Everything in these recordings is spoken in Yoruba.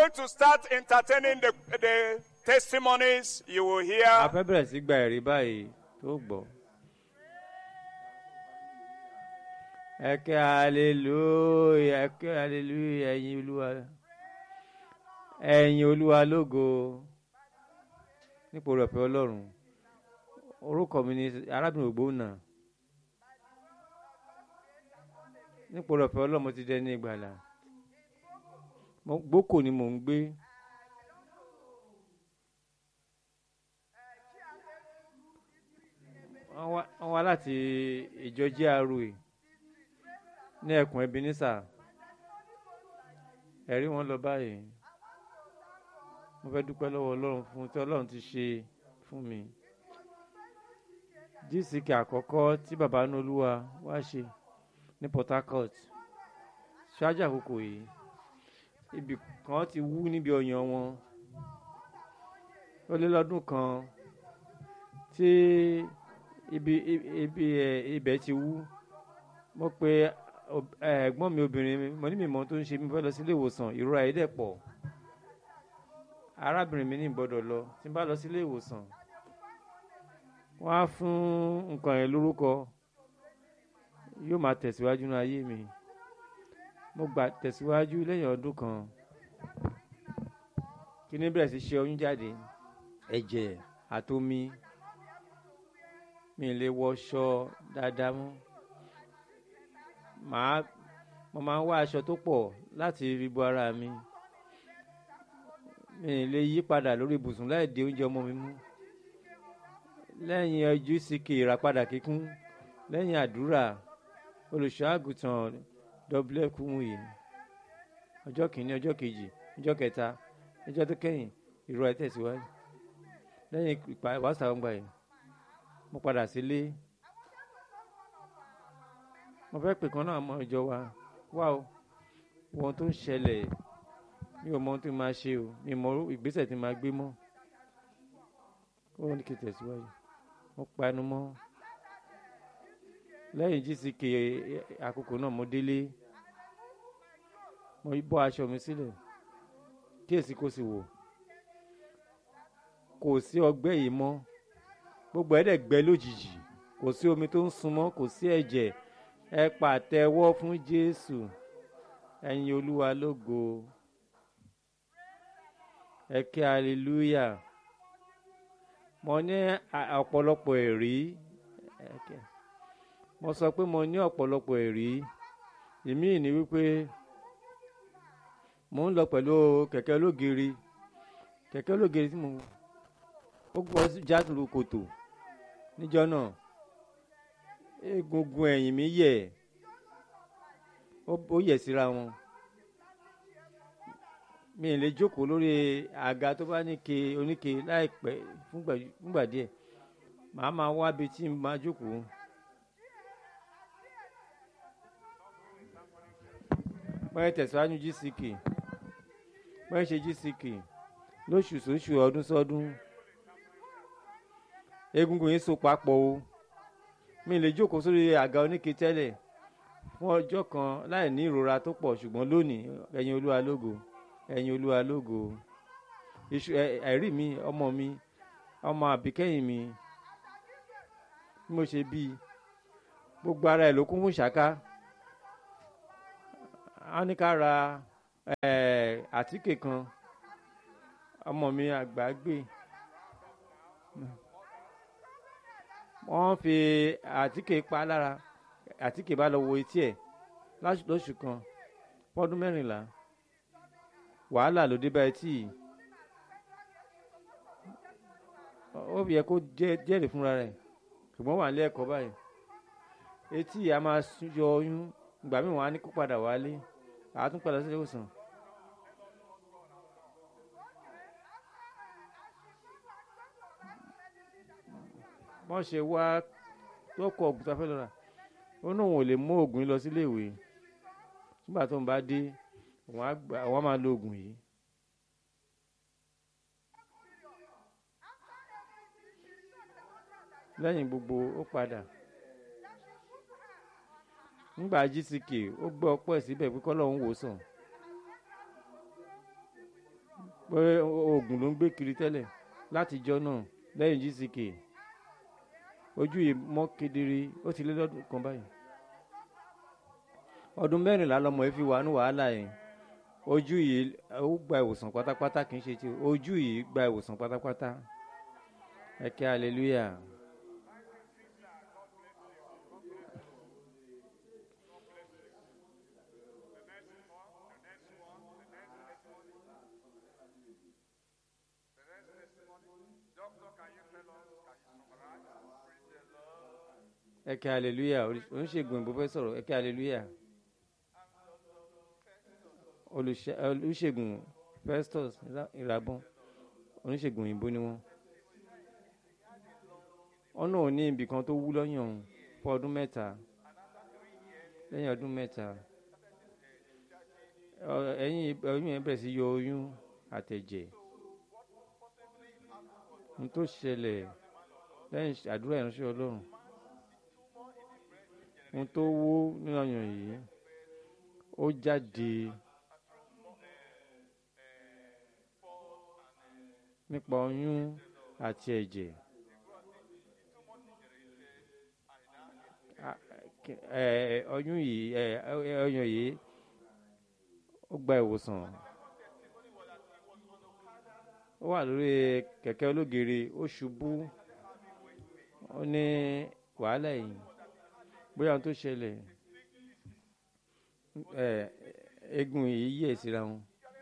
going to start entertaining the, the testimonies you will a hear. fẹ́ bẹ̀rẹ̀ sí gba ẹ̀rí báyìí tó gbọ́. ẹ kẹ́ hallelujah ẹ kẹ́ hallelujah ẹ̀yin olúwa ẹ̀yin olúwa lógo nípò rẹ̀ pé ọlọ́run orúkọ mi ni arábìnrin ògbónà nípò rẹ̀ pé ọlọ́run mo ti dẹni ìgbàlà Mo- gbókò ni mò ń gbé. wọ́n wá- wọ́n wá láti ìjọ GRA ní ẹkùn Ebenezer ẹ̀rí wọn lọ báyìí mo fẹ́ dúpẹ́ lọ́wọ́ Ọlọ́run fún tí Ọlọ́run ti ṣe fún mi dísìkì àkọ́kọ́ tí bàbá Olúwa wá ṣe ní Port Harcourt ṣáájú àkókò yìí ibì kan ti wú níbi ọyàn wọn ó lé lọ́dún kan tí ibi ibi ẹ ibẹ̀ ti wú mo pe ob- ẹ, ẹ̀gbọ́n mi obìnrin mi mo ní mi mọ ohun tó ń ṣe mi fẹ́ lọ sí ilé ìwòsàn ìrora yìí dẹ̀ pọ̀ arábìnrin mi ní ìgbọ́dọ̀ lọ tí n bá lọ sí ilé ìwòsàn wọ́n á fún nǹkan yẹn lórúkọ yóò máa tẹ̀síwájú ní ayé mi mo gbà tẹ̀síwájú lẹ́yìn ọdún kan kí ni bẹ̀rẹ̀ sí ṣe oyún jáde ẹ̀jẹ̀ àtomi mi lè wọṣọ dáadáa mọ́ màá mo máa ń wá aṣọ tó pọ̀ láti fi bo ara mi mi lè yí padà lórí ibùsùn láì dé oúnjẹ ọmọ mi mú lẹ́yìn ojú síkè ìràpadà kíkún lẹ́yìn àdúrà olùṣọ́ àgùntàn dọ́bílẹ̀ kùmùyì ọjọ́ kìíní ọjọ́ kejì ọjọ́ kẹta ọjọ́ tó kẹ́yìn ìrora tẹ̀síwájú lẹ́yìn ìpà wàásù àwọn gbà yìí mo padà sílé mo fẹ́ pè kan náà mọ ìjọ wa wá o wo ohun tó ń ṣẹlẹ̀ mi ò mọ ohun tó máa ṣe o mi ò mọ ìgbésẹ̀ tí máa gbé mọ́ ó ní kí n tẹ̀síwájú mo panu mọ́ lẹ́yìn gck àkókò náà mo délé mo bọ́ aṣọ mi sílẹ̀ kíyèsí kó sì wò kò sí ọgbẹ́ yìí mọ́ gbogbo ẹ̀ dẹ̀ gbẹ lójijì kò sí omi tó ń sun mọ́ kò sí ẹ̀jẹ̀ ẹ pàtẹ́wọ́ fún Jésù ẹ̀yin Olúwa lógo ẹ kí hallelujah mo ní a- ọ̀pọ̀lọpọ̀ ẹ̀rí ẹ kí- mo sọ pé mo ní ọ̀pọ̀lọpọ̀ ẹ̀rí ìmí ní wípé mo ń lọ pẹ̀lú kẹ̀kẹ́ ológiri kẹ̀kẹ́ ológiri tí mo ó gbọ́ jásùrù kòtò níjọ́ náà egungun ẹ̀yìn mi yẹ̀ ó ó yẹ̀ síra wọn mi ì lè jókòó lórí àga tó bá níke oníke láìpẹ́ fúngbà fúngbà díẹ̀ màá máa wá bi tí n máa jókòó. wọ́n yẹ tẹ̀síwájú gck wọ́n yẹ ṣe gck lóṣù sóṣù ọdún sọ́dún egungun yìí so papọ̀ o mi lè jókòó sórí àga oníke tẹ́lẹ̀ fún ọjọ́ kan láì ní ìrora tó pọ̀ ṣùgbọ́n lónìí ẹ̀yin olúwa lógo ẹ̀yin olúwa lógo iṣu ẹ- ẹ̀rí mi ọmọ mi ọmọ àbíkẹ́yìn mi bí mo ṣe bí i, gbogbo ara ẹ̀ ló kún fún ṣáká a ní ká ra eh, àtíkè kan ọmọ mi àgbà gbé wọ́n fi àtíkè pa lára àtíkè bá lọ wo etí ẹ̀ láṣ- lóṣù kan fọ́dún mẹ́rìnlá wàhálà ló dé bá etí yìí ó yẹ kó jẹ́- jẹ́rìí fúnra rẹ̀ ṣùgbọ́n wà ní ẹ̀kọ́ báyìí etí yìí a máa sún- yọ oyún ìgbà míì wọ́n á ní kó padà wálé àá tún padà sílé ìwòsàn. wọ́n ṣe wá lọ́kọ̀ ọ̀gùn tá a fẹ́ lọ rà ó náà wọn ò lè mú oògùn yìí lọ sílé ìwé nígbà tó ń bá dé àwọn á gbà- àwọn á máa lo oògùn yìí. lẹ́yìn gbogbo ó padà nígbà gck ó gbọ́ ọpẹ́ síbẹ̀ pé kọ́lọ́hún wò sàn pé oògùn ló ń gbé kiri tẹ́lẹ̀ látijọ́ náà lẹ́yìn gck ojú yìí mọ́ kedere ó ti lé lọ́dún kan báyìí ọdún mẹ́rìnlá lọmọ yìí fi wà ní wàhálà yẹn ojú yìí ó gba ìwòsàn pátápátá kì í ṣe ti ojú yìí gba ìwòsàn pátápátá ẹ kí hallelujah. ẹ kí hallelujah oníṣègùn ìbò fẹ́ sọ̀rọ̀ ẹ kí hallelujah olùṣe- olùṣègùn festus ìràbọ̀n oníṣègùn òyìnbó ni wọ́n wọn náà ní ibì kan tó wú lọ́yàn òun fún ọdún mẹ́ta lẹ́yìn ọdún mẹ́ta ọ- ẹ̀yìn oyún yẹn bẹ̀rẹ̀ sí yọ oyún àtẹ̀jẹ̀ ní tó ṣẹlẹ̀ lẹ́yìn àdúrà ìránṣẹ́ ọlọ́run ohun tó wó nínú ọyàn yìí ó jáde nípa oyún àti ẹ̀jẹ̀ A- kí- ẹ, ọyún yìí ẹ, ẹ, ọyàn yìí ó gba ìwòsàn ó wà lórí kẹ̀kẹ́ ológere ó ṣubú ó ní wàhálà yìí bóyá ohun tó ṣẹlẹ̀ ẹ eegun yìí yẹ̀ síra wọn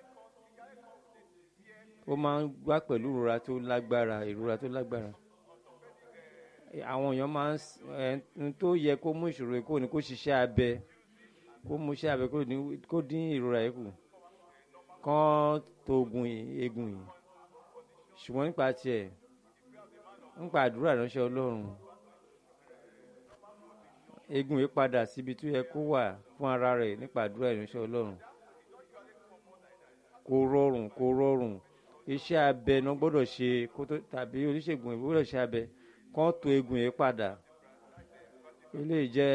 ó máa ń wá pẹ̀lú ìrora tó lágbára ìrora tó lágbára àwọn èèyàn máa ń s- ẹ n tó yẹ kó mú ìṣòro yìí kó ní kó ṣiṣẹ́ abẹ kó mú iṣẹ́ abẹ kó ní- kó dín ìrora yìí kù kán tó ogun yìí eegun yìí ṣùgbọ́n nípa tiẹ̀ nípa àdúrà ìránṣẹ́ ọlọ́run eegun yìí padà síbi tó yẹ kó wà fún ara rẹ̀ nípa àdúrà ìránṣẹ́ ọlọ́run kò rọrùn kò rọrùn iṣẹ́ abẹ náà gbọ́dọ̀ ṣe kó tó tàbí oníṣègùn ìbò gbọ́dọ̀ ṣe abẹ kán tó eegun yìí padà eléyìí jẹ́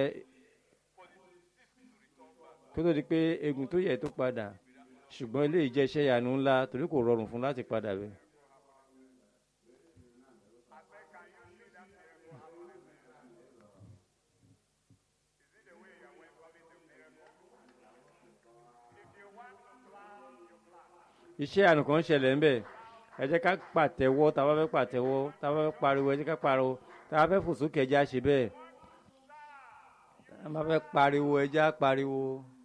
kó tó di pé eegun tó yẹ tó padà ṣùgbọ́n eléyìí jẹ́ iṣẹ́ ìyanu ńlá torí kò rọrùn fún láti padà bẹ́ẹ̀. iṣẹ́ àná kan ṣẹlẹ̀ ńbẹ̀ ẹ jẹ́ ká pàtẹ́wọ́ tá a bá fẹ́ pàtẹ́wọ́ tá a bá fẹ́ pariwo ẹ jẹ́ ká pariwo tá a bá fẹ́ fò sókè ẹ jẹ́ á ṣe bẹ́ẹ̀ tá a bá fẹ́ pariwo ẹ jẹ́ á pariwo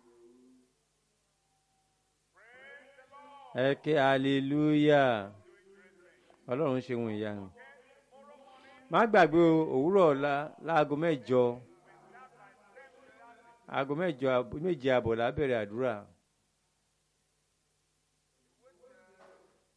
ẹ ké hallelujah ọlọ́run ṣe ohun ìyanu má gbàgbé o, òwúrọ̀ ọ̀la láago mẹ́jọ aago mẹ́jọ àbọ̀- méje àbọ̀ la bẹ̀rẹ̀ àdúrà